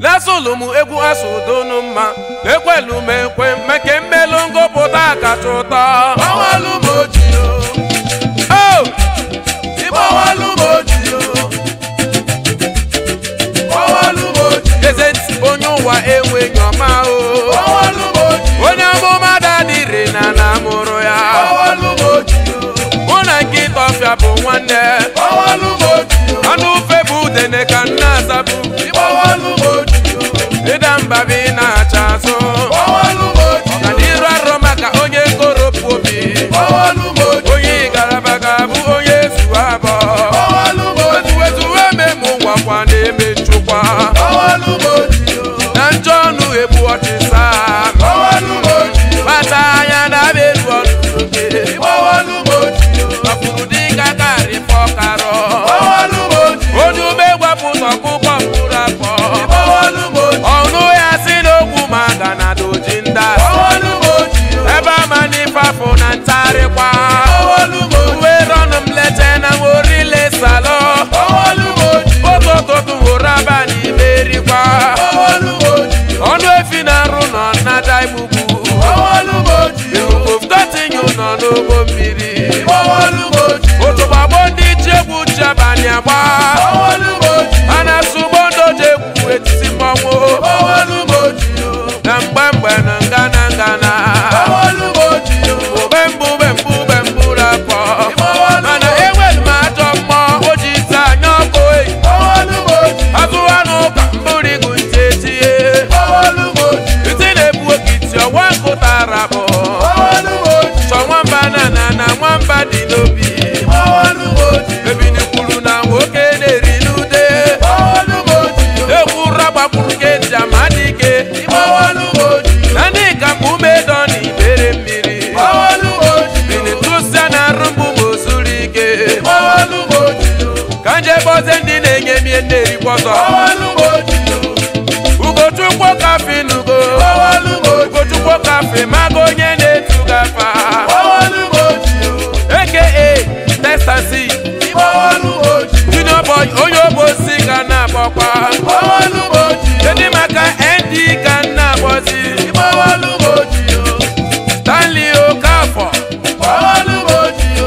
lesụlụ m egwu asụdonu mma ekwelu m ekwe meke mmelu ngụpụta kacha ụtọ Gbawalu m oji o, o ịgbawalu m oji o. Gbawalu m oji, eze ntị onye ụwa enweghị ọma o gbawalu m oji, onye amụma dadịrị na na mụrụ ya gbawalu m oji o, mụ na nkịta ọfịa bụ nwanne gbawalu m oji o, anụ ufe bụ udene ka nna azabu ịgbawalu m oji o, ịda mba bụ ị na-acha azụ gbawalu m oji o, ọganiru arọ maka onye koropụ obi gbawalu m oji o, onye garaba ga-abụ onye ezu abụọ gbawalu m oji o, wetuwe memụ ngwakwa na-eme nchụkwa gbawalu m oji o, na njọ ọnụ egbu ọchịsa gbawalu m oji o, kpata anya na-abịa elu ọnụ oke gbawalu m oji o, ọfụrụ dịka karị fọkarọ gbawalu m oji o, onye ube gwapụta ọkụkọ mkpụrụ afọ gbawalu m oji o, ọnụ ya si n'okwu maka na doji nda gbawalu m oji o, ebe ama n'ifafụ na ntarịkwa gbawalu m oji o, uwe rọnụ m lete na morile salọ gbawalu m oji o, otototu hụrụ abalị merikwa gbawalu m oji o, ọnụ efi na-arụ nọ na daimugbu gbawalu m oji o, oftotinyu nọ n'ụgbọ mmiri gbawalu m oji o, otogbagbo ndị ji egwu ji abalị agba gbawalu m oji o, a na-asụ ugbo ndoji egwu etiti mmọnwụ gbawalu m oji o, na mgbe mgbe na ngana ngana gbawalu m oji o, ube mbụ ube mbụ ube mbụ rapọ gbawalu m mana oji o, enwere m ajọ mmụọ o ji ite anya ọkụ eyi gbawalu m oji o, azụ anụ ụka mbụrigu ntị etinye gbawalu m oji o, ntị na-ebu okiti ọwa nkụtara bụ gbawalu m oji o, chọ nwamba na na na nwamba dị n'obi gbawalu m oji o, ebini kwuru na nwoke na-eri n'ude gbawalu m oji o, egwu ragbakwuru ka eji ama dike gbawalu m oji o, na ndị ka mgbe umedo na ibere mmiri gbawalu m oji o, bini tụsịa na arụmgbu ma o zuru ike gbawalu m oji o, ka nje gbozie ndị na-enye mie na-erikwa ọzọ gbawalu m oji o, ugochukwu kafe nugo gbawalu m oji o, ugochukwu kafe mago onye na-etu gafa gbawalu m oji o, aka testansi gbawalu m oji o, junior boy onye obosi ka na-akpọkwa gbawalu m oji o, kedu maka nd ka na-akpọzi gbawalu m oji o, stanley okafọ gbawalu m oji o,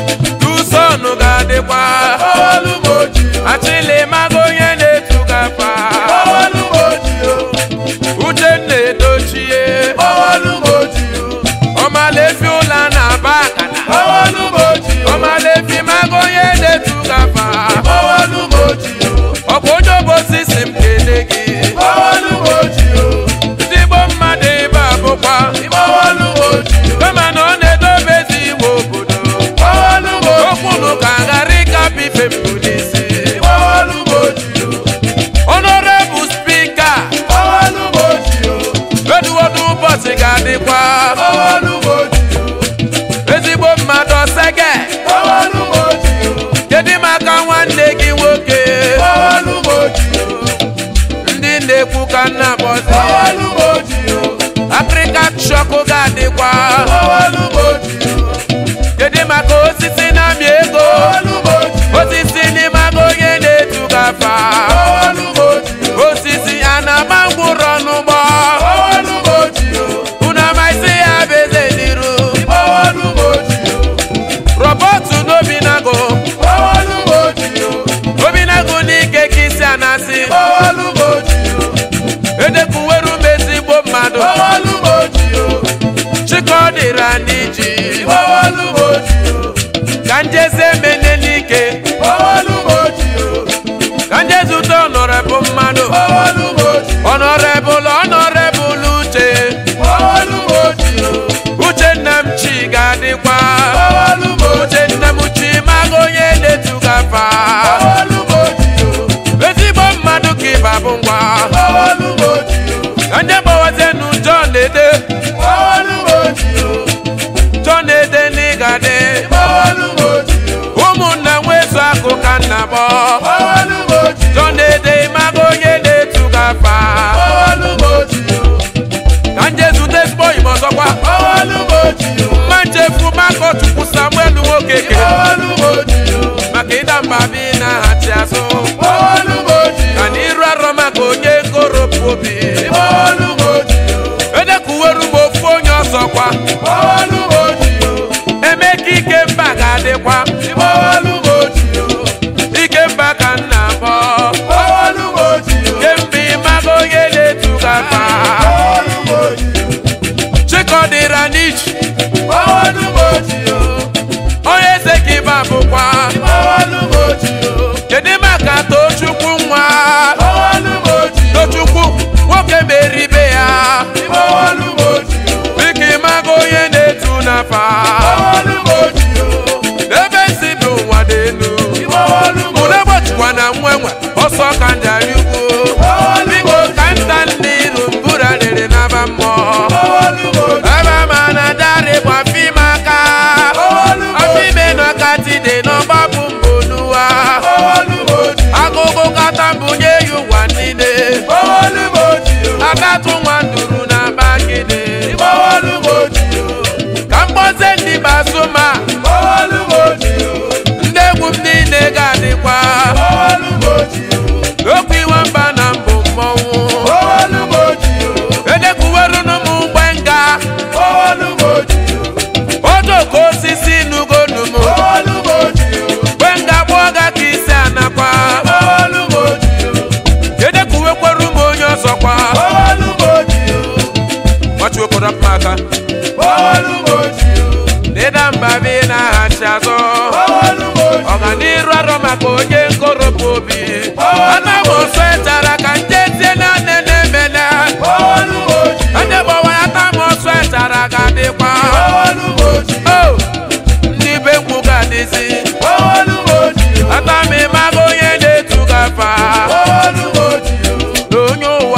duson ga-adịkwa gbawalu m oji o, achịlị mago onye na-etu gafa gbawalu m oji o, uchenna edochie gbawalu m oji o, ọmalefi ụla na-aba akana gbawalu m oji o, ọmalefi mago onye na-etu gafa gbawalu m oji o, ọ bụ onye obosi si m kele gị gbawalu m oji o, ndị igbo mmadụ ebe a bụkwa gbawalu m oji o, kama na ọ na-edobe ezi iwe obodo gbawalu m oji okwunu ka ghara ịkapụ ife mbụ n'isi gbawalu m oji o, honorable spika gbawalu m oji o, eduwodu ụbọchị ga-adịkwa gbawalu m oji o, ezigbo mmadụ ọsege gbawalu m oji o, kedu maka nwanne gị nwoke gbawalu m oji o, ndị na-ekwu ka nna bọzi gbawalu m oji o, afrịka shọkụ ga-adịkwa gbawalu m oji o, kedu maka osisi na-amị ego gbawalu m oji o, osisi n'ime aga onye na-etu gafa gbawalu m oji o, osisi a na-agba mkpụrụ ọnụgbọ gbawalu m oji o, unu amaghịzi ya bụ eze n'iru gbawalu m oji o, rọbọtụ n'obinago gbawalu m oji o, obinago n'ike ka isi anasị gbawalu m oji o, edekwuweru m ezigbo mmadụ gbawalu m oji o, chikọdịra n'iji gbawalu m oji o, ka njeze mene n'ike gbawalu m oji o, ka njezute ọnọrebụ mmadụ gbawalu m oji o, ọnọrebụl ọnọrebụl uche gbawalu m oji o, uchenna m chi ga-adịkwa gbawalu m oji o, uchenna m chi maga onye na-etu gafa gbawalu m oji o, ezigbo mmadụ ka ịba bụ ngwa gbawalu m oji o, ka nje gbawazenu John ede gbawalu m oji o, John ede n'ịgadị gbawalu m oji o, ụmụnna nwezu akụ ka nna bọ gbawalu m oji o, John ede maga onye na-etu gafa gbawalu m oji o, ka nje zute ezigbo igbo ọzọkwa gbawalu m oji o, mma nchefu makọchukwu samuel nwoke ke gbawalu m oji o, maka ịda mba bi na-aghachi azụ gbawalu m oji ka o, n'iru arọ maka onye koro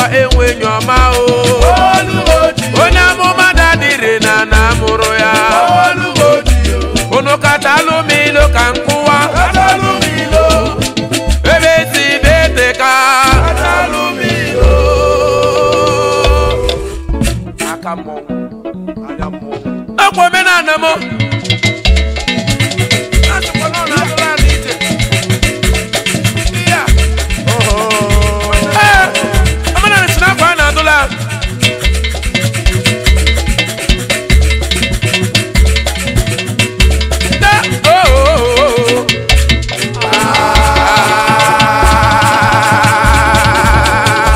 ụwa enweghị ọma o Olúmọ̀jì o. onye amụma dadịrị na na amụrụ ya Olúmọ̀jì o. unu kacha alụm ilu ka nkụwa Kátàlú mi lò. ebe si bete ka Kátàlú mi lò. aka mmọnwụ anya mmọnwụ ọkwa omenala m Asịkwana ọ na-atụrụ ala ije. Ya. Ee, omenala si n'akwa a na-adụla Da- oh, oh, oh, oh. Ah.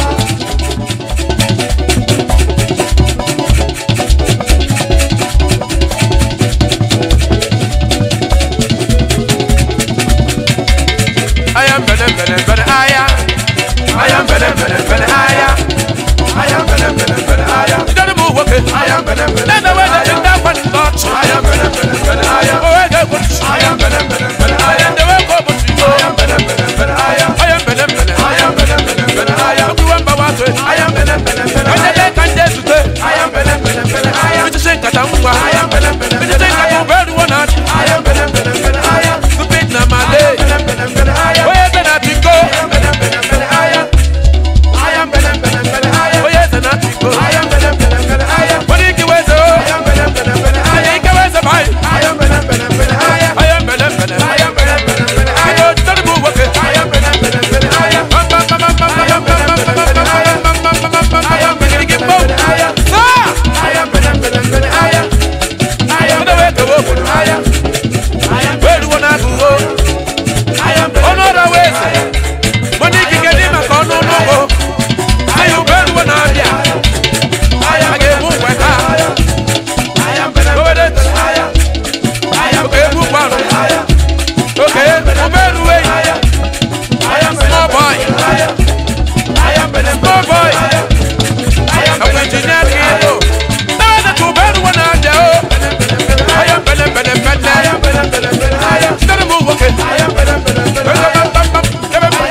I am better, better, better, I am. I am better, better, better, I am. I am better, better, better, I am. You don't move, okay? I am better, better, Let the way that you that one touch. I am better, better, better, I am. Oh, I got good. I am better, better, better, I I am am. the way go, but you I know. am better, better, better, I am. I am better, better. I am better, better, better, I am. You want my water? I am better, better, better, When I the am. day can get to say, I am better, better, better, I am. we just ain't got a move. I am better, better, We just better, ain't I got am. to bear the one out. I am better, better, better, I am. Stupid na my I day. am better, better, better, I am. Oh, yes, and I think go. I am better, better, better, I am. I am better, better, better, I am. Oh, yes, and I think go. I am better, better, better, I am. What do you give us? I Oh, am better, better, better, I I am. ain't give us a bite. I am better, better, better, I am. I am better, better. I am better, better, better, I I am. know, don't move, okay? I am better, better, better, I am. Bam, bam, bam, bam, bam, bam, bam, bam, bam, bam, bam, bam, bam, bam, bam, bam, I am bam, better, Get better, both. better, I am. Ah! I am better, better, better, I am. I am Get away, better, go, go, go. I am. I am Where do you wanna go? I am better, On other ways. Money can get him a con no no go. Say you better when I'm here. I am I get move like that. I am better, Go with it. I am. I am Okay, move on. I am. Okay, move better way. I am Small boy. I am. I am better, Small boy. I am. I am I'm engineer kilo. Now that you better when I'm there. I am better, better, I better. am better, better, better, I am. Gotta move, okay. I am better, better, better, I am.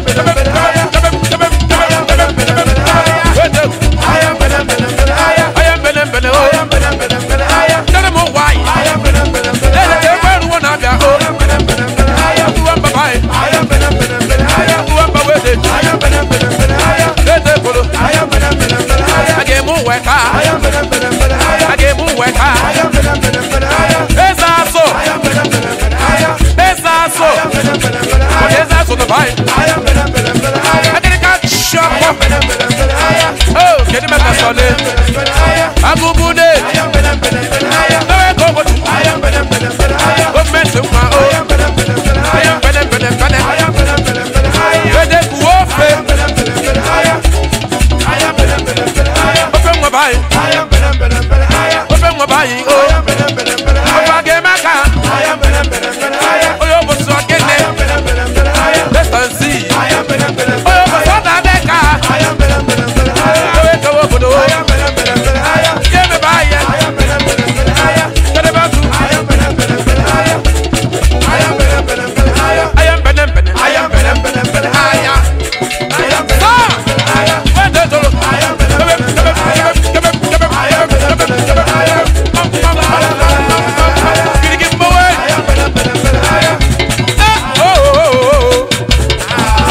I am better, better, better, I am. I am better, better, I oh. am better, better, better, I am. Gotta move, why? I am better, better, better, Let I it am. get where one I'm there. I am better, better, better, I am. You want my bye. I am better, better, better, I am. You want my way. I am better, better, better, I am. Let it follow. I am better, better, better, I am. I get move, work I hard. am better, better, better, I am. I get move, work I hard. am better, better, better, I am. It's also. I am better, better, better, I am. It's also. I am better, better, better, I Okay, am. it's also the vibe. I am better, better, better, I I am. get a cat shop. I am better, better, better, I am. Oh, get him at the I am solid. better, better, I am. I'm good, good. I am better, better, better, I am. Now I go, but I am better, better, better, I am. government to my I own. am better, better, better, I I am am. better, better, better. I am better, better, better, I am. Where they go off, I am better, better, better, I am. I am better, better, better, I am. open my body. I am better, better, better, I am. Open my body. I Oh, am better, better, better, I if I am. get my car. I am better, better, better, I am. Oh, you must not get I am it. better, better, better, I am. Let's go see. I am better, better, Oh, better, you I must am. not have that car. I am better, better, better, I am. Oh, you go over the I way. am better, better, better, I am. Give me by it. I am better, better, better, I am. Get about to. I am better, better, better, I am. I am better, better, better, I am. I am better, better. I am better, better, better, I am. I am better, Ah! better, I am. Where they go? I am better, Give better, it, better, give I am. it, give it, give it, I am better, better, better, I am. Bum, bum, bum, bum, bum, bum, bum, bum. Get it, give me away. I am better, better, better, I am. Ah, oh, oh, oh, oh.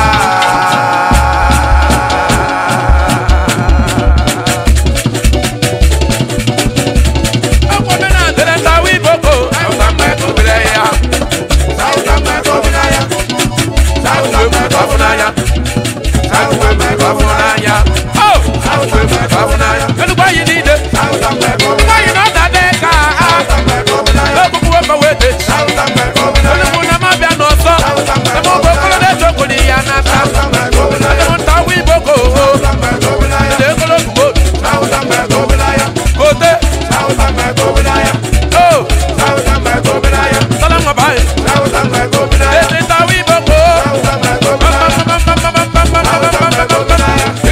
Akwa me na ndere nta wi boko. Awusa mma eko bere ya. Sauta meko binaya. Sauta Uwe mu meko bafu n'anya. Uwe mu bafu n'anya. Oh! Uwe mu bafu n'anya. Enugba yi n'ide. Sauta meko Enugba yi n'ọda dị ka a. Sauta meko binaya. Ekuku wefe wete. Sauta meko binaya. Onugbu na ma bịa n'ọsọ. Eme ụgbọ okolo na-echokwu ya n'aka. Sauta meko binaya. Eme nta wi boko. Sauta meko binaya. Ndị ekolo ugbo. Sauta meko binaya. Kote. Sauta meko binaya. Oh! Sauta meko binaya. Sala nwa bayi. Sauta meko binaya. Ezi nta wi boko. Sauta meko binaya. Sauta meko binaya.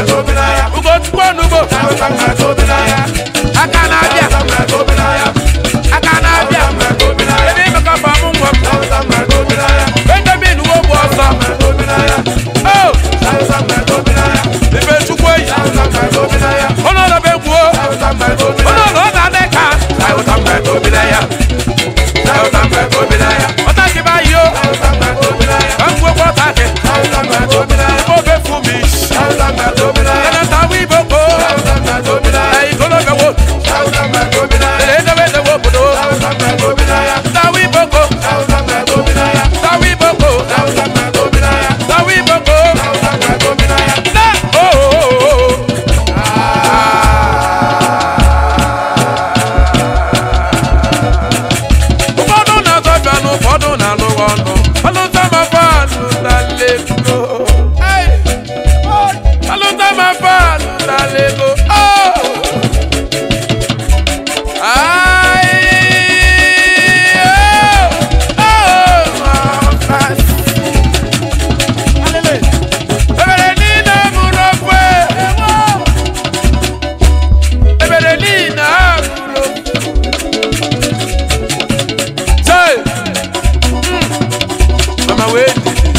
ugochukwu onugbo aka na-abịa aka na-abịa ebe imekọba mụ nwa m benjamin wogbu ọsọ o ibe chukwu eyi ọnọdụ be gwuo ọnọdụ ọ na-adị ka ọta gị ba yi o ka m gwekwa ọta gị obe fumi ẹnata wi boko ẹyikolobe wo ẹlẹdẹwẹdẹ wo bodo tawi boko tawi boko tawi boko na ooo. ụfọdụ na-azọbịa na ụfọdụ na-alụ ọnụ alụtamafanụ na-alego alụtamafanụ na-alego ebere niile bụrụ ofe ebere niile bụrụ ofe Say, mm, mama wait.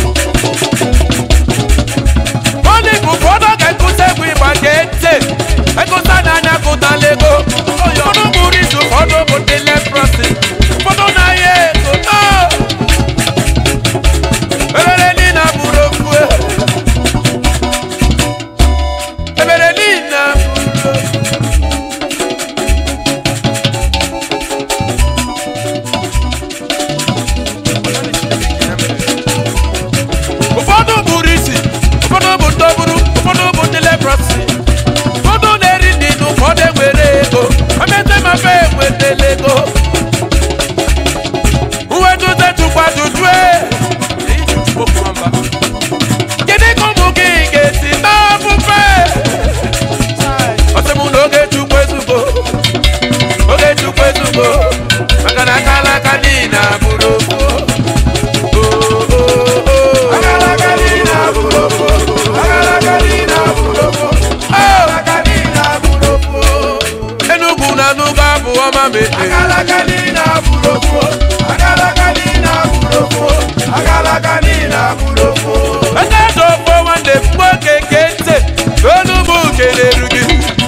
Only ụfọdụ ga-ekụta egwu ịgba ga-ete ekụta n'anya kụta lego ụfọdụ bụrụ izu ụfọdụ bụ ndị leprosi ụfọdụ na-ahịa ego no! ebere niile bụrụ okwu ebere niile bụrụ okwu ụfọdụ bụrụ isi ụfọdụ bụ ndọbụrụ ụfọdụ bụ ndị leprosi ụfọdụ na-eri nri na ụfọdụ enwere ego omete mafe enwetela ego uweduze tukwa jujue kedu ka ụmụ gị ga-esi n'ofufe ọsị m na oge chukwu ezugbo oge chukwu ezugbo maka na aka alaka niile abụrụ okwu Enugwu na Nugu abụ ọma mete eke dị ofo nwanne m nwoke ke ntị onugbu kelere gị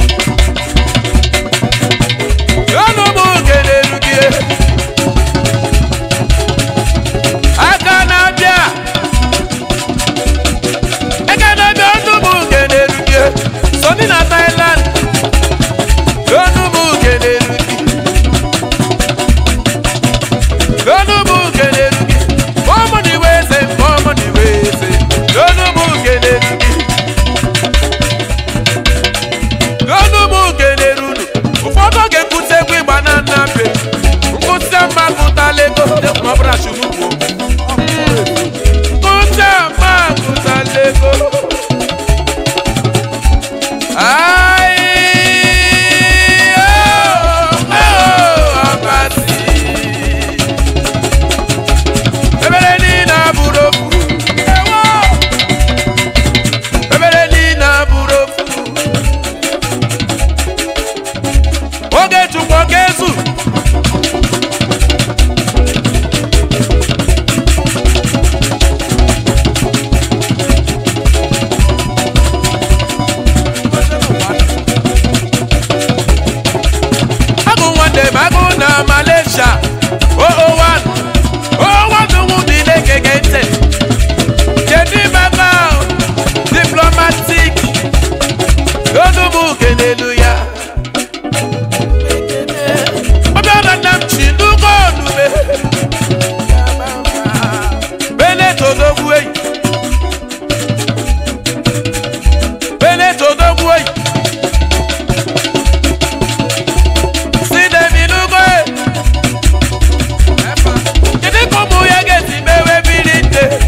onugbu kelere gị aka na-abịa aka na-abịa onugbu kelere gị soni na Thailand onugbu kelere gị onugbu kelere gị ọmụnị wee sị ọmụnị wee sị onugbu kelere gị onugbu kelere unu ụfọdụ oge nkụzi egwu ịgba na nnape nkụzi mma kụtala ego ma ọ bụrụ achụnugbo nkụzi mma kụtala ego Ai, oh, oh, abasi. Ebere niile abụrụ ofu. Ewo. Ebere niile abụrụ ofu. Oge Chukwu ọ ga-ezu. agụ nwanne m agụ na malaysia oo1 oo1 nwụ niile gege ntị kedu maka diplomatic onugbu kelelu ya ọbịara nna m chi n'ụgọ onube benetodogwu eyi benetodogwu eyi si demi n'ugbo e. kedu ka ụmụ ya ga-esi mewe mmiri nte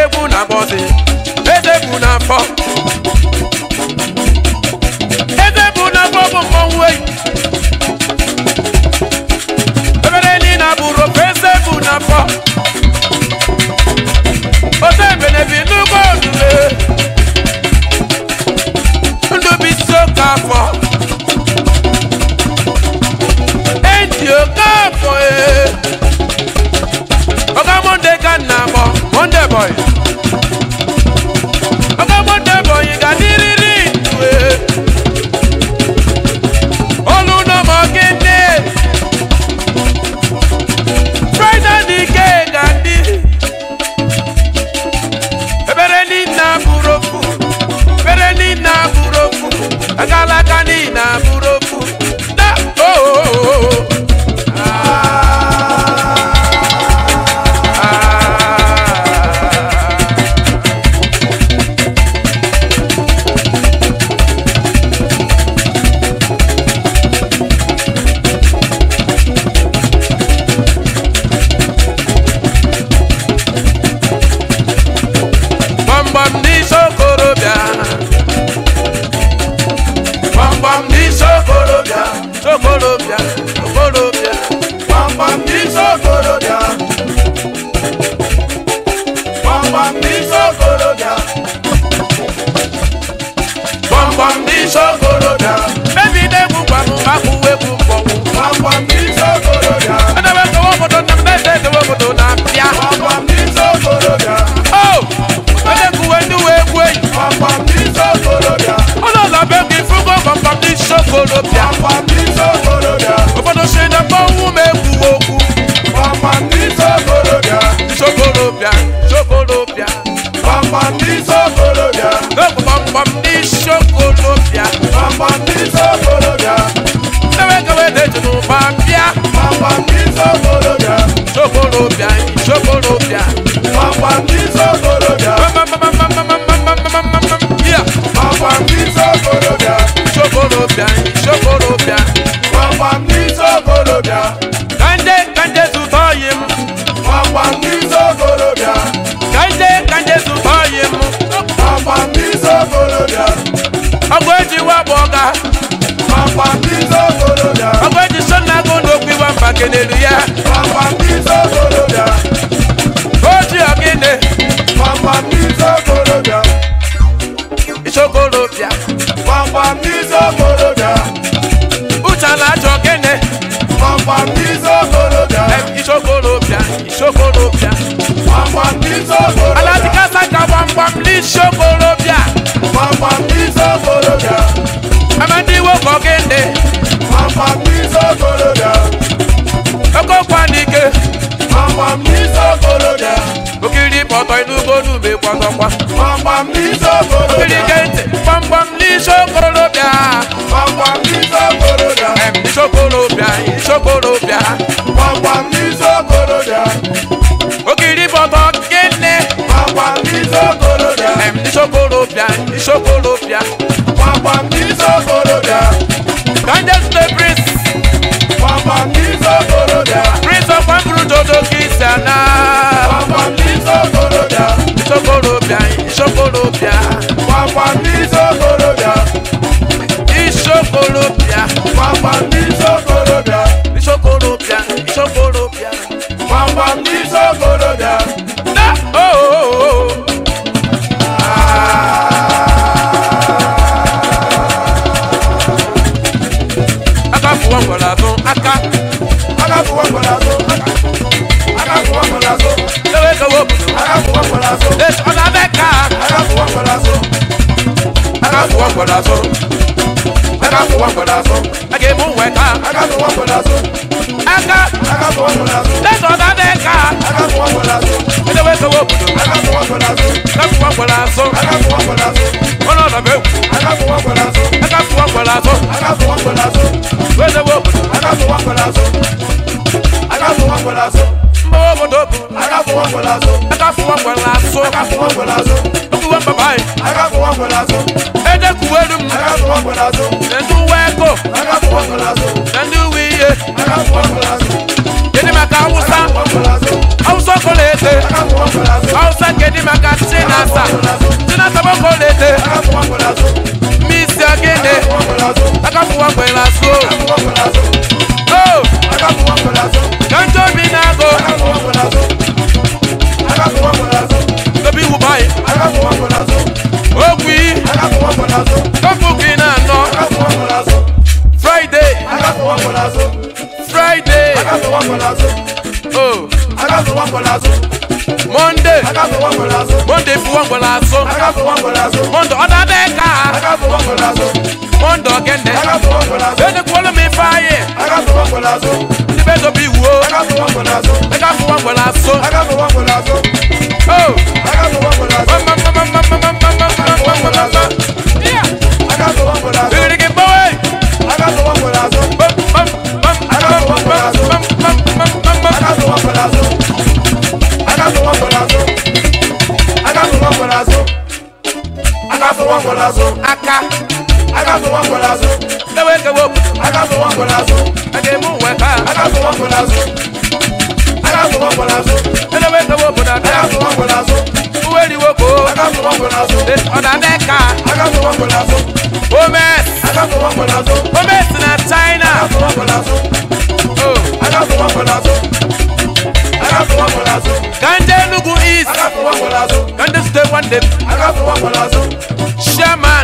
egwu na bọzi eze egwu na afọ eze egwu na afọ bụ mmọnwụ eyi ebere niile bụrụ ofe eze egwu na afọ ote ebenebi n'ugbo olule ndụ bụ isi oke afọ eji oke afọ ee Oga Monday ka nna akpọ Monday boy. Oga Monday boy ga dịrịrị ndụ ee. Olu nọ ma ọ gịnị? Friday n'ike ga dị. Ebere niile abụrụ ofu. Ebere niile abụrụ ofu. Agalaka niile abụrụ ofu. Na oh, oh, oh, oh. Ah. gbamgbam n'isi okorobịa gbamgbam n'isi okorobịa okorobịa okorobịa Gbamgbam n'isi okorobịa. Gbamgbam n'isi okorobịa. gbamgbam n'isi okorobịa mebide egwu gwanụ akwụwa egwu mkpọnwụ Gbamgbam n'isi okorobịa. edebe kewa obodo na mmeze ekewa obodo na-abịa Gbamgbam n'isi okorobịa. o edekuwe ndị uwe egwu enyi Gbamgbam n'isi okorobịa. ụlọ ụlọ be gị fụgo gbamgbam n'isi okorobịa Gbamgbam n'isi okorobịa. obodo si na mmanwụ ma egwu okwu Gbamgbam n'isi okorobịa. isi okorobịa isi okorobịa Gbamgbam n'isi okorobịa. egwu gbamgbam n'isi okorobịa Gbamgbam n'isi okorobịa. Ewe kewe na-eji n'ụba bịa Gbamgbam n'isi okorobịa. Chokorobịa, chokorobịa Gbamgbam n'isi okorobịa. Yeah. Gbamgbam n'isi okorobịa. Chokorobịa, chokorobịa Gbamgbam n'isi okorobịa. Kanje, kanje zụta oyi m Gbamgbam n'isi okorobịa. Kanje, kanje zụta oyi m Gbamgbam n'isi okorobịa. Ọgwụ eji wabụ ọga Gbamgbam n'isi okorobịa. Ọgwụ eji so na agụ n'okwu iwa mba kenelu ya Gbamgbam n'isi okorobịa. Oji ọgịnị, Gbamgbam n'isi okorobịa. chokorobịa Gbamgbam n'isi okorobịa. Uchala ajọ ọgịnị Gbamgbam n'isi okorobịa. Ichokorobịa, ichokorobịa Gbamgbam n'isi okorobịa. Alatikasa ka gbamgbam n'ichokorobịa Gbamgbam n'isi okorobịa. Amadi nwoke ọgịnị Gbamgbam n'isi okorobịa. Okokwa n'ike Gbamgbam n'isi okorobịa. okiri pọtọ inugbo n'ugbe kwọtọkwa Gbamgbam n'isi okiri okorobịa. ke ntị gbamgbam n'isi okorobịa Gbamgbam n'isi okorobịa. em isi okorobịa isi okorobịa Gbamgbam n'isi okorobịa. okiri pọtọ gịnị Gbamgbam n'isi okorobịa. em isi okorobịa isi okorobịa Gbamgbam n'isi okorobịa. kanje sute prince Gbamgbam n'isi okorobịa. prince of kwamburu dodo kisi ana Gbamgbam n'isi okorobịa. isi okorobịa isi okorobịa Gbamgbam n'isi okorobịa. isi okorobịa Gbamgbam n'isi okorobịa. isi okorobịa isi okorobịa Gbamgbam n'isi okorobịa. na oh, oh, oh. aka fụwa ngwara azụ aka Aka fụwa mgbada azụ. Aka fụwa mgbada azụ. ewe kewe obodo Aka fụwa mgbada azụ. Yes, ọ na-abịa ka Aka fụwa mgbada azụ. aka fụwa ngwara azụ Aka fụwa mgbada azụ. a ga-ebu nwe ka Aka fụwa mgbada azụ. aka Aka fụwa mgbada azụ. Yes, ọ na-abịa ka Aka fụwa mgbada azụ. edewe kewe obodo Aka fụwa mgbada azụ. aka fụwa ngwara azụ Aka fụwa mgbada azụ. ọnụ ọnọ bụ egwu Aka fụwa mgbada azụ. aka fụwa ngwara azụ Aka fụwa mgbada azụ. edewe obodo Aka fụwa mgbada azụ. Aka fụwa mgbada azụ. mgbawa obodo bụ Aka fụwa mgbada azụ. aka fụwa ngwara azụ Aka fụwa mgbada azụ. okwuwe mbaba anyị Aka fụwa mgbada azụ. edekuwelu m Aka fụwa mgbada azụ. na ndị uwe ego Aka fụwa mgbada azụ. na ndị uwe ihe Aka fụwa mgbada azụ. gịnị maka awụsa Aka fụwa mgbada azụ. awụsa ọkụ na-ete Aka fụwa mgbada azụ. awụsa nkedi maka chinasa chinasa bokolete misi ogene akafuwa kwela so o kanjo bi nago tobi wubai ogwi kofuki na nọ friday friday o monday monday fuwa ngwela so monday ọdadeka monday ogene ede kwolo mi faye ndị be tobi wuo eka fuwa ngwela so o Igirigi gbawe. Bam, bam, bam, bam, bam, bam, bam, bam, bam, bam. aka ewe kewe obodo ede mu uwe ka edewe kewe obodo ada uwe riwo ko ọdade ka omes omes na china oh kanje enugu east kanje state one day chairman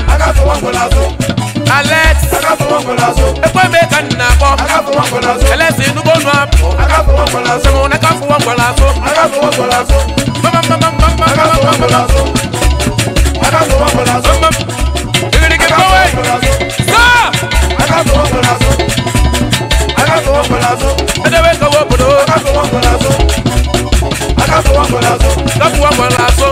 alex ekweme ka nna akpọ elesi enugu onu apụ sịmụ na ka fụwa ngwala so igirigi gbawe saa edewe kewe obodo ka fụwa ngwala so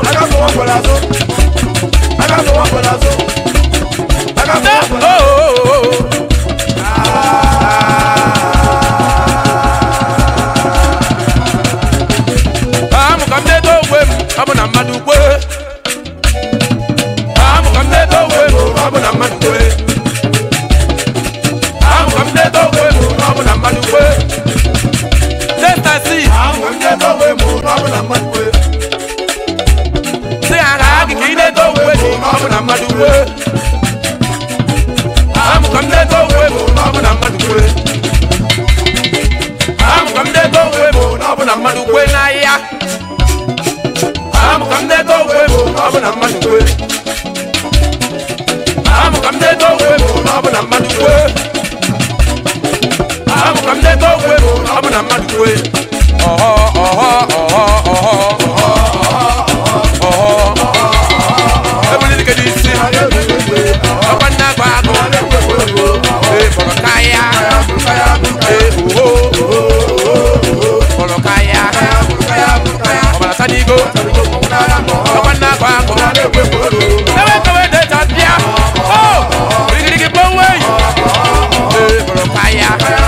amụ ka m na-edo onwe m ọ bụ na mmadụ kwe amụ ka m na-edo onwe m ọ bụ na mmadụ kwe amụ ka m na-edo onwe m ọ bụ na mmadụ kwe testasi si agha gị ka ị na-edo onwe gị ọ bụ na mmadụ kwe amụ ka m na-edo onwe m ọ bụ na mmadụ kwe amụ ka m na-edo onwe m ọ bụ na mmadụ kwe n'ahịa amụ ka m na-edo onwe m ọ bụ na mmadụ kwe amụ ka m na-edo onwe m ọ bụ na mmadụ kwe amụ ka m na-edo onwe m ọ bụ na mmadụ kwe ọhọ ọhọ ọhọ ọhọ ọhọ ọhọ ebuliri gị n'isi ọkwa nna agba agụ ee kpọrọ kaya ee oho kpọrọ kaya ọbara sadigo ọkwa nna agba agụ ewe kewe deta bịa o igirigi gbanwe ee kpọrọ kaya